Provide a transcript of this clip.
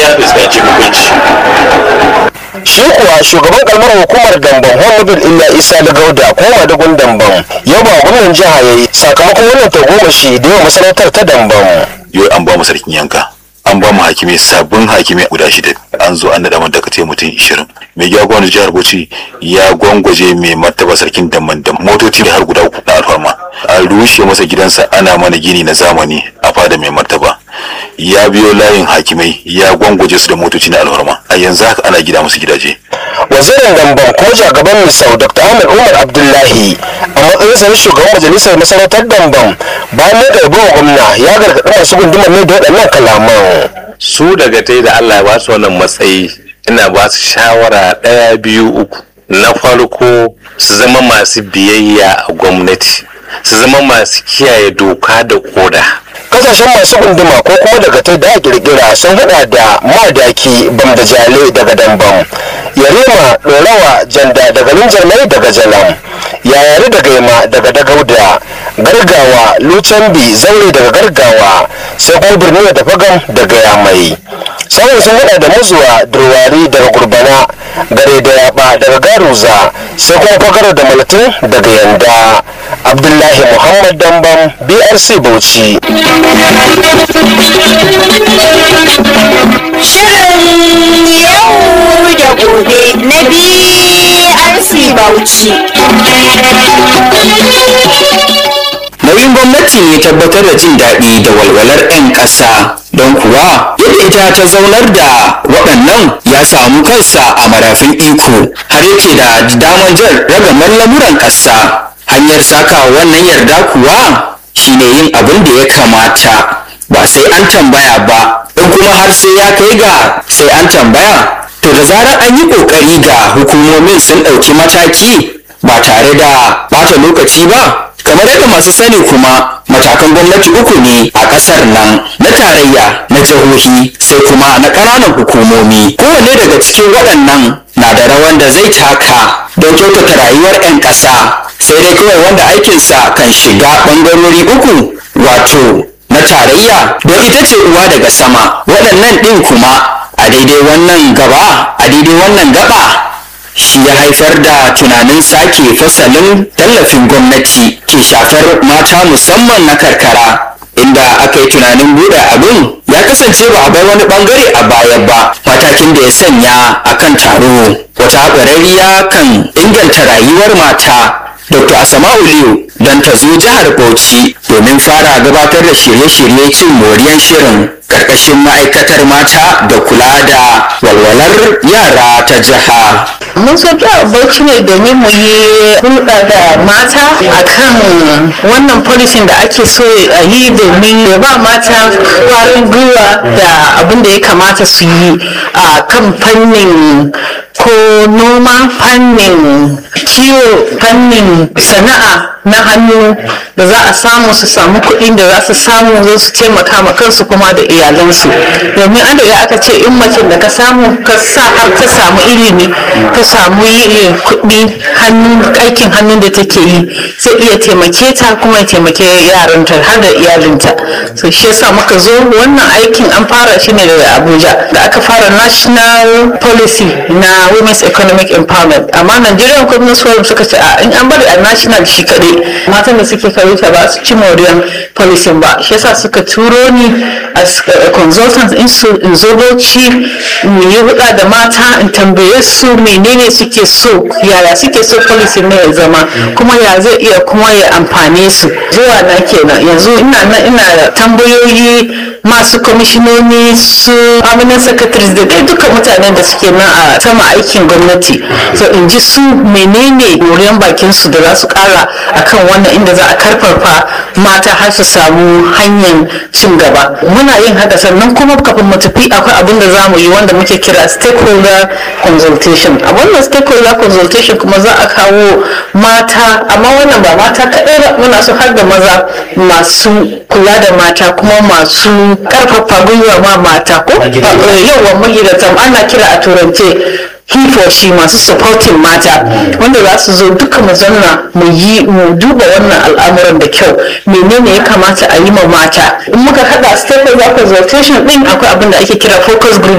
ya fuskanci hukunci shi kuwa shugaban kalmar hukumar damban honorable illa isa da gauda ko madagun damban ya ba gwamnan jiha ya yi sakamakon wannan tagomashi da yawa masarautar ta damban yau an ba mu sarkin yanka an ba mu hakimai sabbin hakimai guda shida an zo an naɗa mata kace mutum ishirin mai jagoran jihar bauchi ya gwangwaje mai martaba sarkin damban da motoci har guda uku na alfarma an rushe masa gidansa ana mana gini na zamani a fada mai martaba ya biyo layin hakimai ya gwangwaje su da motoci na alfarma a yanzu haka ana gida musu gidaje wazirin damban ko jagaban misau dr ahmed umar abdullahi a matsayinsa na shugaban majalisar masarautar damban bayan na ɗarbi wa gwamna ya gargaɗi masu gundumar ne da waɗannan kalaman su daga tai da Allah ya ba su wannan matsayi ina ba su shawara ɗaya biyu uku na farko su zama masu biyayya a gwamnati su zama masu kiyaye doka da koda kasashen masu gunduma ko kuma daga ta da kirkira sun hada da madaki bambajale daga dambam yarima dorawa janda daga linjarmai daga jalam yayari daga yama daga dagauda gargawa lucambi zaure daga gargawa sai kuma birni da fagam daga yamai sauran sun hada da muzuwa durwari daga gurbana gare da yaba daga garuza sai kuma fagara da malatin daga yanda abdullahi muhammad dambam brc bauchi Shirin yau da gobe na BRC Bauchi. nauyin gwamnati ne tabbatar da jin daɗi da walwalar 'yan ƙasa don kuwa yadda ita ta zaunar da waɗannan ya samu kansa a marafin iko har yake da damar jan ragamar lamuran ƙasa hanyar saka wannan yarda kuwa shine yin abin da ya kamata ba sai an tambaya ba in kuma har sai ya kai ga sai an tambaya to da zarar an yi ƙoƙari ga hukumomin sun ɗauki mataki ba tare da ɓata lokaci ba kamar yadda masu sani kuma matakan gwamnati uku ne a ƙasar nan na tarayya na jihohi sai kuma na ƙananan hukumomi kowane daga cikin waɗannan na da rawan da zai taka don kyautata rayuwar 'yan ƙasa sai dai kawai wanda aikinsa kan shiga ɓangarori uku wato na tarayya don ita ce uwa daga sama waɗannan ɗin kuma a daidai wannan gaba a daidai wannan gaba shi ya haifar da tunanin sake fasalin tallafin gwamnati ke shafar mata musamman na karkara inda aka yi tunanin buɗe abin ya kasance ba a bar wani bangare a baya ba matakin da ya sanya a kan taro wata ƙwararriya kan inganta rayuwar mata dr asama'u liyu don ta zo jihar bauchi domin fara gabatar da shirye-shirye cin moriyar shirin karkashin ma'aikatar mata da kula da walwalar yara ta jiha mun so jihar bauchi ne domin mu yi hulɗa da mata akan wannan policing da ake so a yi domin ya ba mata kwarin gwiwa da abin da ya kamata su yi a kan fannin ko noma fannin kiwo fannin sana'a na hannu da za a samu su samu kuɗin da za su samu zo su taimaka ma kansu kuma da iyalansu domin an daga aka ce in mace da ka samu ka sa har ta samu ilimi ta samu yin kuɗi hannun aikin hannun da take yi zai iya taimake ta kuma ya taimake yaranta har da iyalinta so shi yasa muka zo wannan aikin an fara shi ne daga abuja da aka fara national policy na women's economic empowerment amma nigerian communist forum suka ce a in an bari a national shi kaɗai matan da suke karuta ba su ci moriyar policy ba shi yasa suka turo ni as a consultant in su in zo bauchi mu yi huɗa da mata in tambaye su menene suke so yaya suke so policy ne ya zama kuma ya zai iya kuma ya amfane su zuwa na kenan yanzu ina nan ina da tambayoyi masu kwamishinoni su permanent secretaries da dai duka mutanen da suke nan a sama aikin gwamnati so in ji su menene moriyan bakin su da za su kara akan wannan inda za a karfafa mata har su samu hanyar cin gaba muna yin haka sannan kuma kafin mu tafi akwai abin da za mu yi wanda muke kira stakeholder consultation a wannan stakeholder consultation kuma za a kawo mata amma wannan ba mata kaɗai ba muna so har da maza masu kula da mata kuma masu karfafa gwiwa ma mata ko yawan magidatan ana kira a turance he for she masu supporting mata wanda za su zo duka mu zanna mu yi mu duba wannan al'amuran da kyau menene ya kamata a yi ma mata in muka hada stakeholder consultation din akwai abin da ake kira focus group